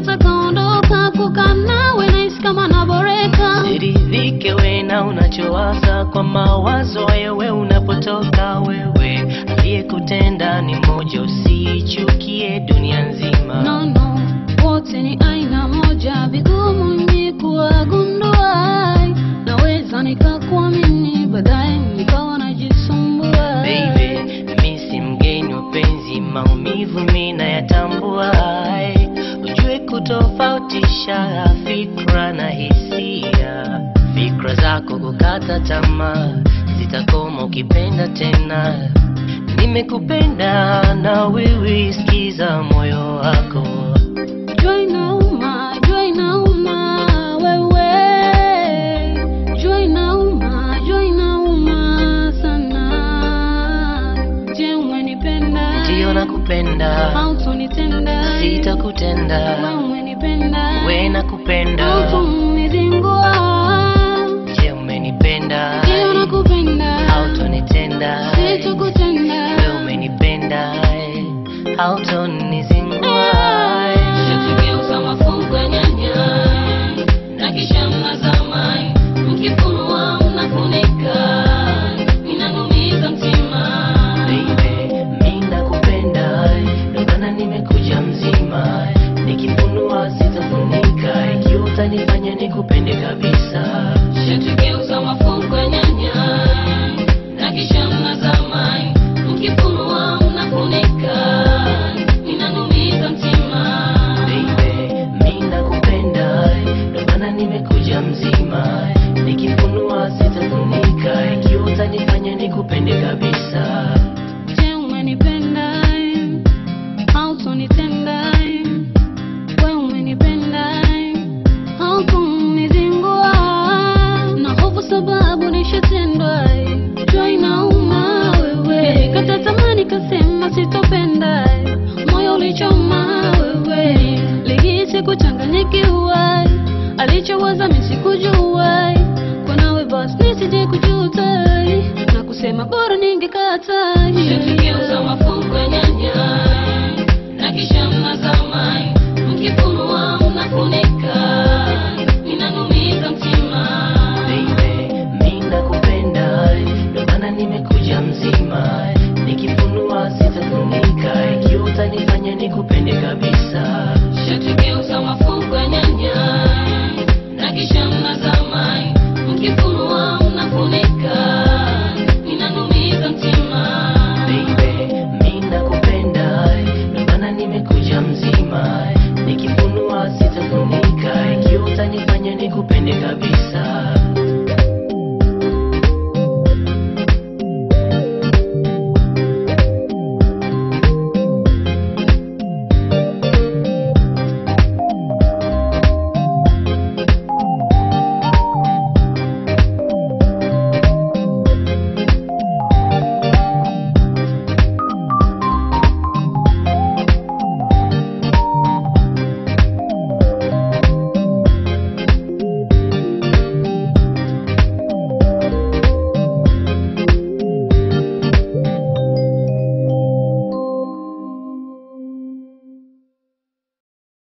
nataka ondoka kukaa nawe nahisi kama naboreka Siridhike we na unachowaza kwa mawazo hayo we unapotoka wewe aliyekutenda ni mmoja usichukie dunia nzima no, no, wote ni aina moja vigumu ni kuwagundua naweza nikakuamini baadaye nikawa najisumbua Baby, mi si mgeni wa penzi, maumivu mi nayatambua. Ai, Ujue kutofautisha fikra na hisia. Fikra zako kukata tamaa zitakoma ukipenda tena. Nimekupenda na wewe, sikiza moyo wako. Jua inauma, jua inauma, wewe. Jua inauma, jua inauma sana. Je, umenipenda? Ndiyo nakupenda, Hautonitenda? sitakutenda. Wewe umenipenda? We nakupenda, Hautonizingua? je umenipenda? Ndiyo nakupenda? hautonitenda Sitakutenda? wewe umenipenda hautonizingua Shakigeuza mafungu ya nyanya na kisha mnazama, mkifunua mnafunika, inanumiza mtima. Baby, mi nakupenda ndio maana nimekuja mzima nikifunua sitafunika ikiwa utanifanya nikupende kabisa Shakigeuza mafungu ya nyanya na kisha mnazama, mkifunua mnafunika, inanumiza mtima. Baby, mi nakupenda ndio maana nimekuja mzima nikifunua sitafunika ikiwa utanifanya nikupende kabisa Je, umenipenda? Hautonitenda? Wewe umenipenda? Hautonizingua? Na hofu sababu nishatendwa. Jua inauma wewe. Nilikata tamaa nikasema sitopenda. Moyo ulichoma wewe. Lihisi kuchanganyikiwa. Alichowaza mimi sikujua. Kwa nawe basi nisije kujuta na kusema bora ningekata. Shakigeuza mafungu ya nyanya na kisha mnazama, mkifunua mnafunika, inanumiza mtima. Baby, mi nakupenda ndio maana nimekuja mzima nikifunua sitafunika ikiwa utanifanya nikupende kabisa Shakigeuza mafungu ya nyanya na kisha mnazama, mkifunua mnafunika, inanumiza mtima. Baby, mi nakupenda ndio maana nimekuja mzima nikifunua sitafunika ikiwa utanifanya nikupende kabisa